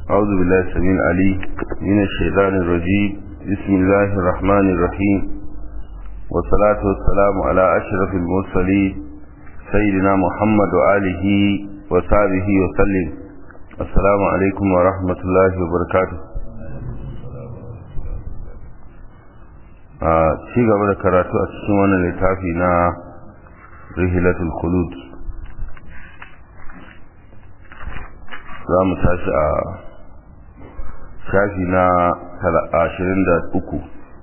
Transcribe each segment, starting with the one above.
أعوذ بالله السميع العليم من الشيطان الرجيم بسم الله الرحمن الرحيم والصلاة والسلام على أشرف المرسلين سيدنا محمد وآله وصحبه وسلم السلام عليكم ورحمة الله وبركاته a ci gaba da karatu a cikin wannan littafi na rihilatul khulud za mu tashi a shafi na ashirin da uku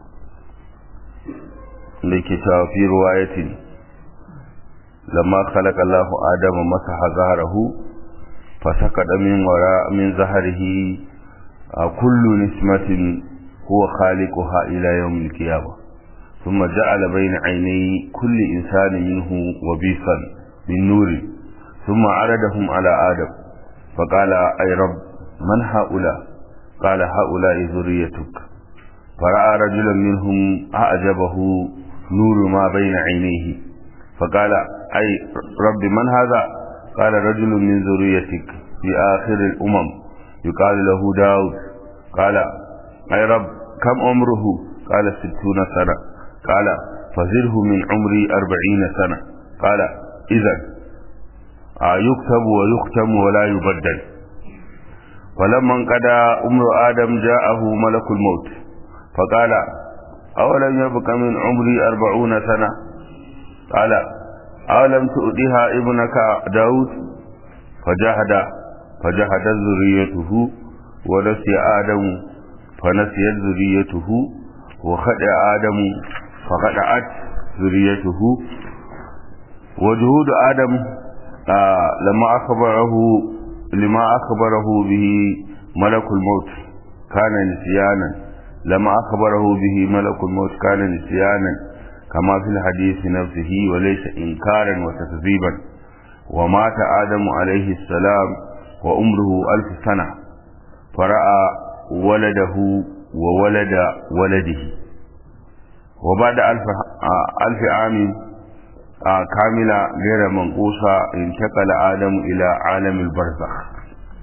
da ke cewa fi ruwayatin lamma khalaqa Allahu Adama masaha zaharahu fasakada min wara min zaharihi kullu nismatin huwa khaliquha ila yawm al-qiyamah thumma ja'ala bayna 'aynay kulli insanin minhu wabisan min nur thumma 'aradahum 'ala Adam فقال أي رب من هؤلاء قال هؤلاء ذريتك فرأى رجلا منهم أعجبه نور ما بين عينيه فقال أي رب من هذا قال رجل من ذريتك في آخر الأمم يقال له داود قال أي رب كم عمره قال ستون سنة قال فزره من عمري أربعين سنة قال إذا يكتب ويختم ولا يبدل فلما انقضى عمر آدم جاءه ملك الموت فقال أولم يبق من عمري أربعون سنة قال أولم تؤدها ابنك داود فجهد فجهد ذريته ونسي آدم فنسيت ذريته وخدع آدم فخدعت ذريته وجهود آدم آه لما أخبره لما أخبره به ملك الموت كان نسيانا لما أخبره به ملك الموت كان نسيانا كما في الحديث نفسه وليس إنكارا وتكذيبا ومات آدم عليه السلام وعمره ألف سنة فرأى ولده وولد ولده وبعد ألف, ألف عام كاملة غير منقوصة انتقل آدم إلى عالم البرزخ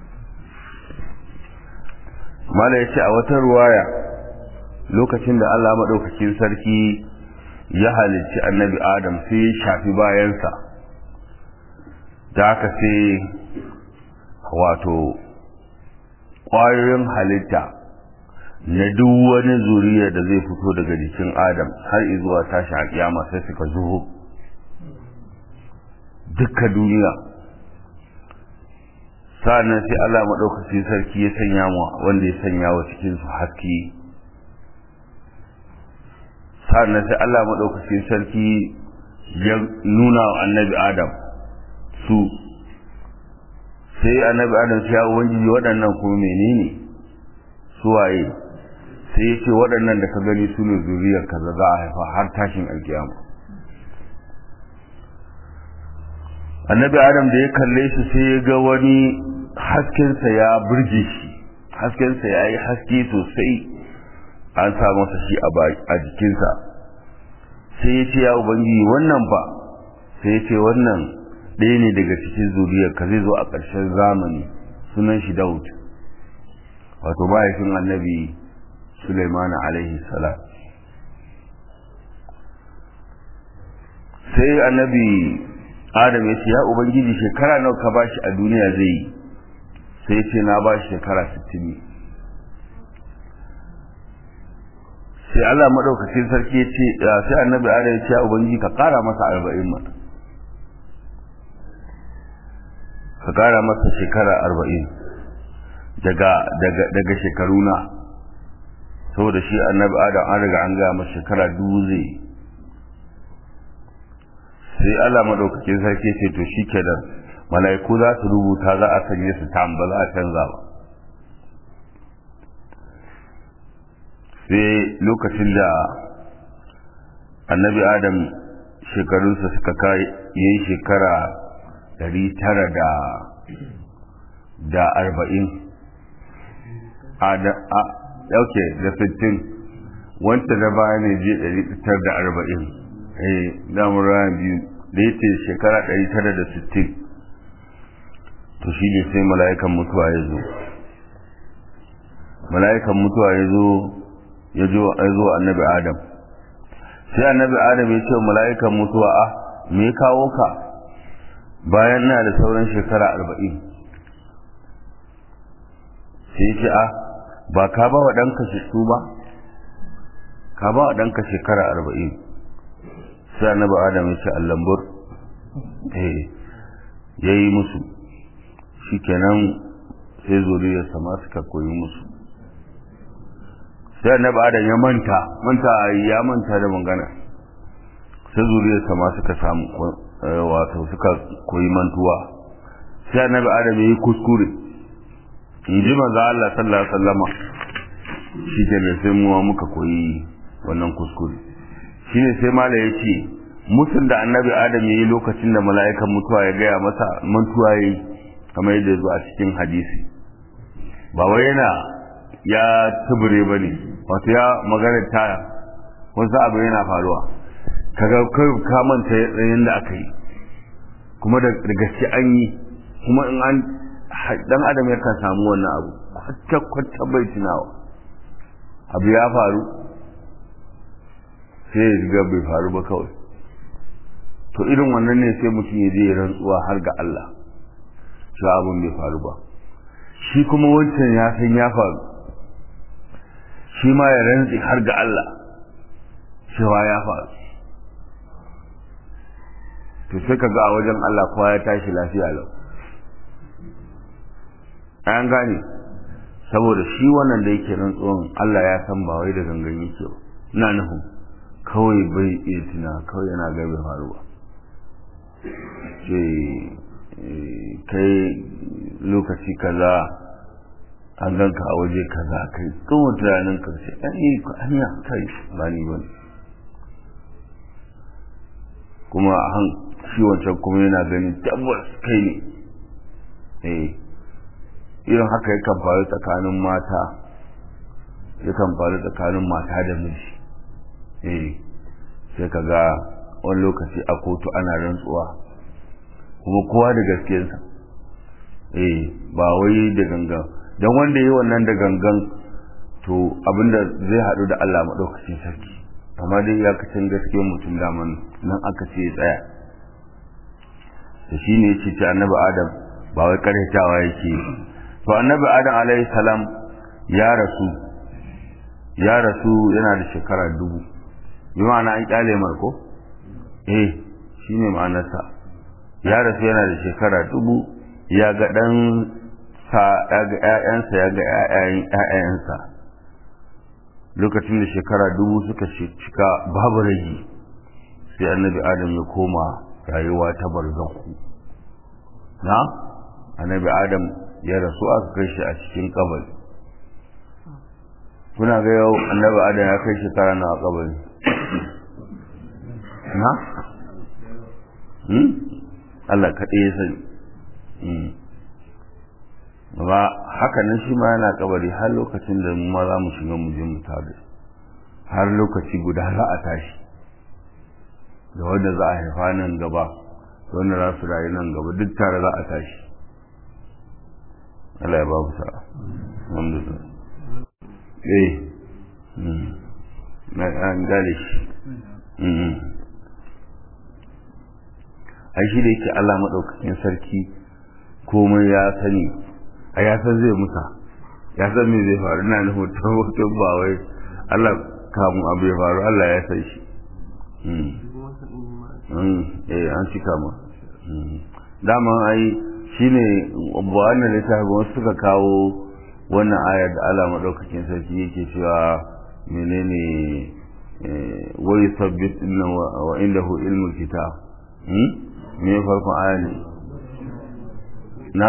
mala ya ce a wata ruwaya lokacin da Allah maɗaukakin sarki ya halicci annabi Adam sai ya shafi bayansa da aka sai wato ƙwayoyin halitta na duk wani zuriya da zai fito daga jikin Adam har izuwa tashi a kiyama sai suka zuho dukkan duniya sa'annan sai Allah maɗaukaki sarki ya sanya mu wanda ya sanya wa cikin su haske sa'annan sai Allah maɗaukaki sarki ya nuna wa annabi Adam su sai annabi Adam sai ya ubangiji waɗannan kuma menene su waye sai ya ce waɗannan da ka gani su ne zuriyar kaza za a haifa har tashin alkiyama annabi adam da ya kalle shi sai ya ga wani haskensa ya burge shi haskensa ya yi haske sosai an sa masa shi a jikinsa sai ya ce ya ubangiji wannan ba sai ya ce wannan ɗaya ne daga cikin zuriyar ka zai zo a ƙarshen zamani sunan shi daud wato mahaifin annabi suleiman alaihi salam sai annabi adam ya ce ya ubangiji shekara nawa ka bashi a duniya zai yi sai ya ce na bashi shekara 60 ne sai Allah madaukakin sarki ya ce sai annabi adam ya ce ya ubangiji ka kara masa 40 ma ka kara masa shekara 40 daga daga daga shekaruna saboda shi annabi adam an riga an ga masa shekara dubu zai yi sai Allah madaukakin sarki ce to shikenan mala'iku za su rubuta za a sanye su tam ba za a canza ba sai lokacin da annabi adam shekarunsa suka kai yayi shekara ɗari tara da da arba'in a da a dauke da sittin wanta da baya ne je ɗari tara da arba'in eh damar rana biyu da yace shekara 960 to shi ne sai mala'ikan mutuwa ya zo mala'ikan mutuwa ya zo ya zo annabi adam sai annabi adam ya ce mala'ikan mutuwa a me kawo ka bayan na da sauran shekara arba'in sai ya ce a ba ka ba wa ɗanka shi ba ka ba wa ɗanka shekara arba'in sai annabi adam ya ce allambur eh ya yi musu shi kenan sai zuriyarsa ma suka koyi musu sai annabi adam ya manta manta ya manta da magana sai zuriyarsa ma suka samu wato suka koyi mantuwa sai annabi adam ya yi kuskure in ji manzo Allah sallallahu alaihi wasallama shi ke sai muwa muka koyi wannan kuskure shine sai mala ya ce musun da annabi adam ya yi lokacin da mala'ikan mutuwa ya gaya masa mantuwa ya yi kamar yadda zuwa cikin hadisi ba wai yana ya tubure ba ne wato ya magana ta wasu abu yana faruwa kaga kai ka manta yayin da aka yi kuma da gaske an yi kuma in an dan adam ya kan samu wannan abu kwata kwata bai tunawa abu ya faru sai ya riga bai faru ba kawai to irin wannan ne sai mutum ya je rantsuwa har ga Allah shi abin bai faru ba shi kuma wancan ya san ya faru shi ma ya rantsi har ga Allah cewa ya faru to sai ka ga a wajen Allah kowa ya tashi lafiya lau an gane saboda shi wannan da yake rantsuwan Allah ya san ba wai da gangan yake ba ina nufin kawai bai iya tuna kawai yana ga bai faru ba ce kai lokaci kaza an ganka a waje kaza kai kuma tunanin ka ce an yi hanya kai ba ni ba kuma han shi wancan kuma yana ganin tabbas kai ne eh irin haka yakan faru tsakanin mata yakan faru tsakanin mata da miji eh sai ka ga wani lokaci a kotu ana rantsuwa kuma kowa da gaskiyarsa eh ba wai da gangan don wanda yi wannan da gangan to abinda zai haɗu da Allah maɗaukacin sarki amma dai ya kacin gaskiyar mutum daman nan aka ce tsaya da shi ne ce ce annabi adam ba wai karyatawa yake to annabi adam alaihi salam ya rasu ya rasu yana da shekara dubu bi ma'ana an kyale marko eh shine ma'anarsa ya rasu yana da shekara dubu ya ga dan sa ya ga ƴaƴansa ya ga ƴaƴayen ƴaƴayensa lokacin da shekara dubu suka cika babu rage sai annabi adam ya koma rayuwa ta barzaku na annabi adam ya rasu aka kai shi a cikin kabari kuna ga yau annabi adam ya kai shekara na kabari na Allah kaɗai ya sani ba haka nan shi ma yana kabari har lokacin da mu ma za mu shiga mu je mu tare har lokaci guda za a tashi da wanda za a haifa nan gaba da wanda za su rayu nan gaba duk tare za a tashi Allah ya ba ku sa'a alhamdulillah eh na an gane shi ai shi da yake Allah maɗaukakin sarki komai ya sani a ya san zai musa ya san me zai faru na nufin tabbatar ba wai Allah kamun abu ya faru Allah ya san shi eh an cika ma dama ai shine wannan littafin wasu suka kawo wannan ayar da Allah maɗaukakin sarki yake cewa menene wai sabbit wa indahu ilmul kitab me farkon aya ne na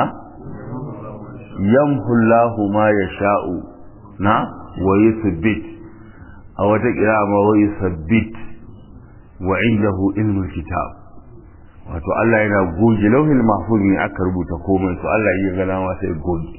yamhullahu ma yasha'u na wa yuthbit a wata kira ma wa yuthbit wa indahu ilmul kitab wato Allah yana goge lauhin mahfuz ne aka rubuta komai to Allah ya ga dama sai goge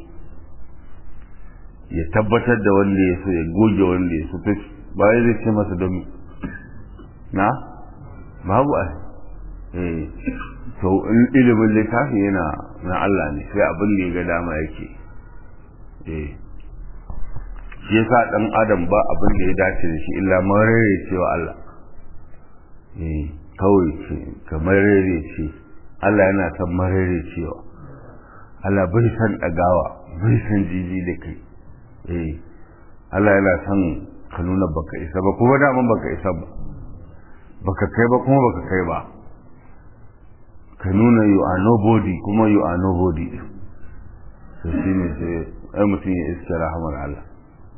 ya tabbatar da wanda ya so ya goge wanda ya so ba zai ce masa don na babu a eh to ilimin littafi yana na Allah ne sai abin da ya ga dama yake eh shi yasa dan adam ba abin da ya dace da shi illa marere cewa Allah eh kawai ce kamar rere ce Allah yana san marere cewa Allah bai san dagawa bai san jiji da kai eh Allah yana san ka nuna baka isa ba kuma da baka isa ba baka kai ba kuma baka kai ba ka nuna you are nobody kuma you are nobody to shine sai ai mutum ya iska rahamar Allah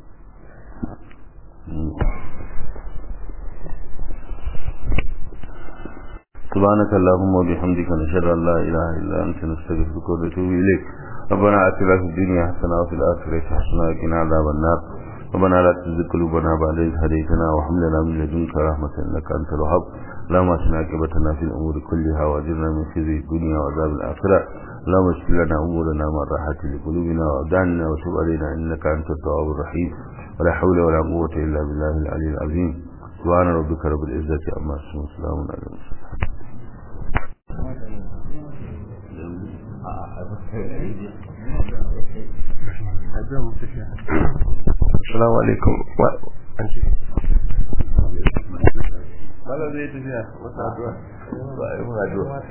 سبحانك اللهم وبحمدك نشهد ان لا اله الا انت نستغفرك ونتوب اليك ربنا اتنا في الدنيا حسنه وفي الاخره حسنه وقنا عذاب النار ربنا لا تزغ قلوبنا بعد إذ هديتنا وهب لنا من لدنك رحمة إنك أنت الوهاب اللهم أسنا عاقبتنا في الأمور كلها وأجرنا من خزي الدنيا وعذاب الآخرة اللهم اشف لنا أمورنا من راحة لقلوبنا وأبداننا وتب علينا إنك أنت التواب الرحيم ولا حول ولا قوة إلا بالله العلي العظيم سبحان ربك رب العزة عما يصفون وسلام على المرسلين Assalamu alaikum. An ce. Malam zai tafiya. Wasu addu'a. Ba a yi addu'a.